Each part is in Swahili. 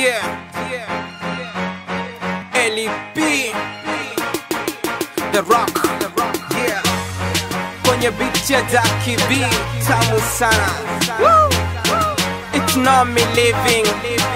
LEP The Rock yeah. Kwenye beat ya Daki B tamu sana Woo! It's not me living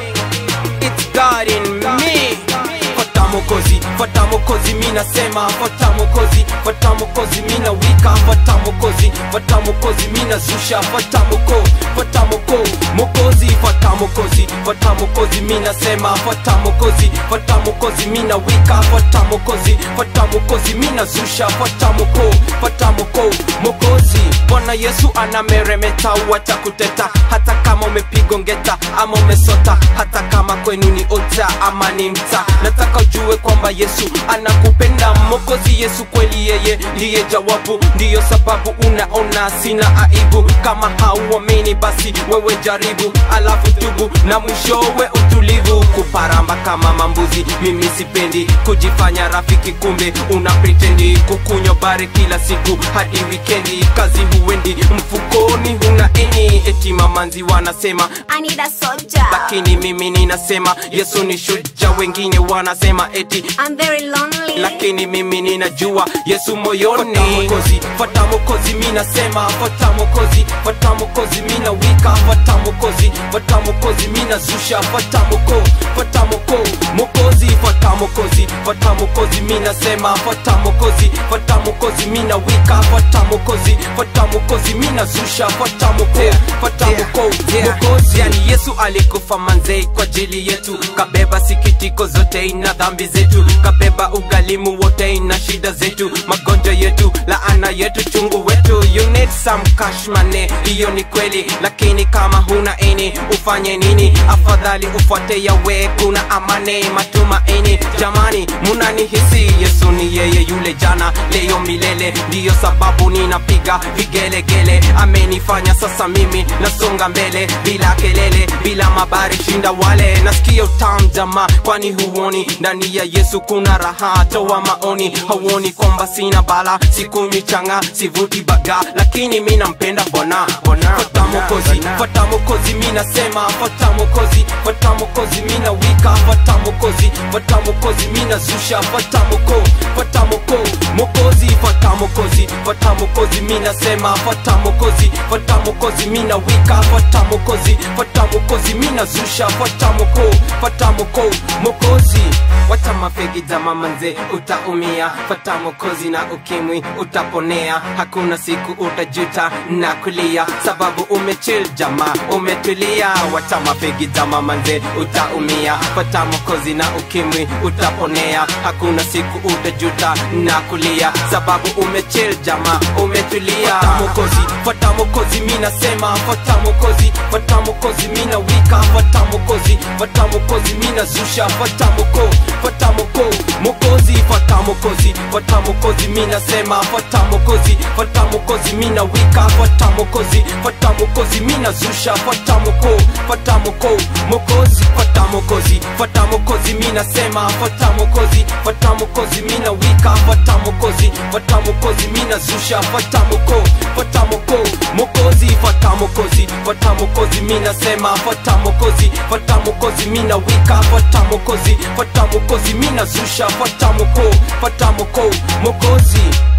It's God in me Fata mokozi, fata mokozi mina sema Fata mokozi, fata mokozi mina wika Fata mokozi, fata mokozi mina zusha Fata moko, fata moko, mokozi Fata mokozi, fata mokozi mina sema Fata mokozi, fata mokozi mina wika Fata mokozi, fata mokozi mina zusha Fata moko, fata moko, mokozi Bwana Yesu anameremeta wacha kuteta Hata kama umepigwa ngeta ama umesota Hata kama kwenu ni ota ama ni mta Nataka ujue kwamba Yesu anakupenda Mokozi Yesu kweli yeye ndiye jawabu Ndiyo sababu unaona sina aibu Kama hauamini basi wewe jaribu Alafu tubu na mwishowe utulivu Kuparamba kama mambuzi mimi sipendi Kujifanya rafiki kumbe una pretendi Kukunywa bare kila siku hadi wikendi Kazi huendi mfukoni huna eni Eti mamanzi wanasema I need a soldier. lakini mimi ninasema Yesu ni shuja, wengine wanasema eti I'm very lonely. lakini mimi ninajua Yesu moyoni. Fata mokozi, fata mokozi, mi nasema fata mokozi, fata mokozi, mi na wika fata mokozi, fata mokozi, mi na zusha fata moko, fata moko, mokozi, fata mokozi, fata mokozi, mi nasema fata mokozi, fata mokozi, mi na wika fata mokozi, fata mokozi, mi na zusha fata moko, fata moko, mokozi. Yani Yesu alikufa manze kwa ajili yetu, kabeba sikitiko zote na dhambi zetu, kabeba ugalimu wote na shida zetu, magonjwa yetu, laana yetu, chungu wetu. You need some cash money, hiyo ni kweli, lakini kama huna eni ufanye nini? Afadhali ufuate yawe, kuna amani, matumaini. Jamani, munanihisi? Yesu ni yeye yule jana, leo, milele, ndiyo sababu ninapiga vigelegele. Amenifanya sasa mimi nasonga mbele bila kelele, bila mabari, shinda wale. Nasikia utamu jamaa, kwani huoni ndani ya Yesu kuna raha? Toa maoni, hauoni kwamba sina bala, sikunywi changa, sivuti baga, lakini mi nampenda Bwana. Bwana, fata mokozi, fata mokozi, mi nasema fata mokozi, fata mokozi, mi na wika, fata mokozi, fata mokozi, mi na zusha, fata moko, fata moko, mokozi, fata mokozi, fata mokozi, mi nasema fata mokozi, fata mokozi, mi na wika, fata mokozi, fata mokozi, mi na zusha, fata moko, fata moko, mokozi Wacha mafegi jama manze, utaumia. Fata mokozi na ukimwi utaponea, hakuna siku utajuta na kulia, sababu umechill jama, umetulia. Wacha mafegi jama manze, utaumia. Fata mokozi na ukimwi utaponea, hakuna siku utajuta na kulia, sababu umechill jama, umetulia. Fata mokozi, fata mokozi, mi nasema fata mokozi, fata mokozi, mi na wika, fata mokozi, fata mokozi, mi na zusha, fata moko fata moko mokozi fata mokozi fata mokozi mi nasema fata mokozi fata mokozi mi na wika fata mokozi fata mokozi mi na zusha fata moko fata moko mokozi fata mokozi fata mokozi mi nasema fata mokozi fata mokozi mi na wika fata mokozi fata mokozi mi na zusha fata moko fata moko mokozi fata mokozi fata mokozi mi nasema fata mokozi fata mokozi mi na wika fata mokozi fata mokozi mi na zusha fata moko fata moko mokozi